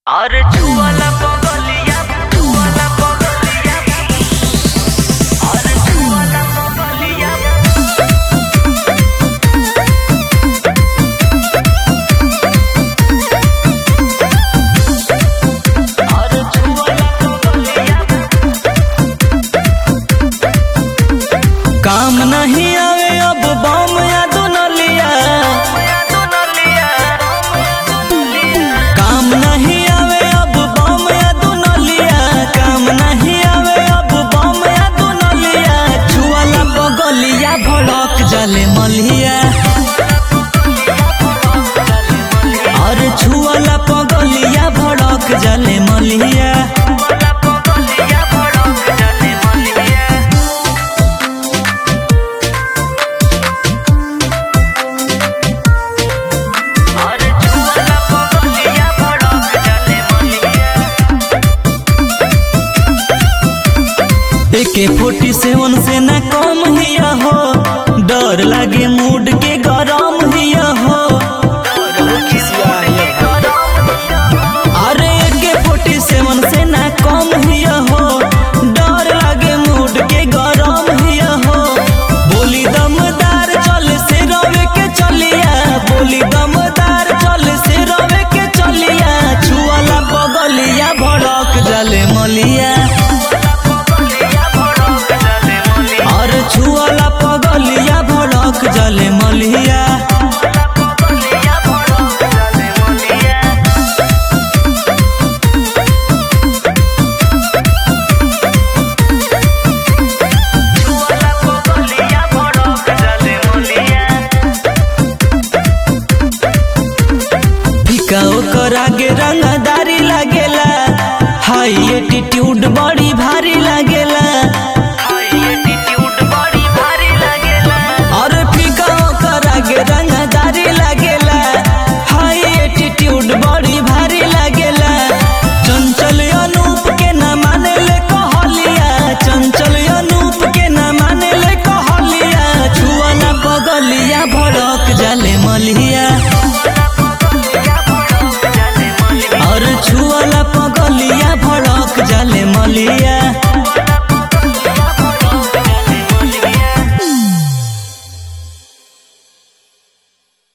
अरे छुअला पगलिया छुअला पगलिया अरे छुअला पगलिया अरे छुअला पगलिया काम नहीं आवे अब बम या दुनलिया काम नहीं आवे अब बम या दुनलिया काम नहीं आवे अब बम या दुनलिया छुआला बगलिया भड़क जले मलिया और छुआला पगलिया भड़क जले मलिया छुअला पगलिया भड़क जाने मलिया अरे छुअला पगलिया भड़क जाने मलिया एके फोर्टी सेवन से न कम हिया हो डर लागे मूड के गरम हिया हो अरे एके फोर्टी सेवन से न कम हिया हो डर लागे मूड के गरम हिया हो बोली दमदार चल से रवे के चलिया बोली दमदार चल से रवे के चलिया छुआला बगलिया भड़क जले मलिया और छुआला पगलिया भड़क जले मलिया फिका ओकर आगे रंगदारी लागेला हाई एटीट्यूड बड़ी भारी लागेला और फिका ओकर आगे रंगदारी लागेला हाई एटीट्यूड बड़ी भारी लागेला चंचल अनूप के न माने ले कहलिया चंचल अनूप के न माने ले कहलिया छुआला बगलिया भड़क जाले मलिया और छुआला पग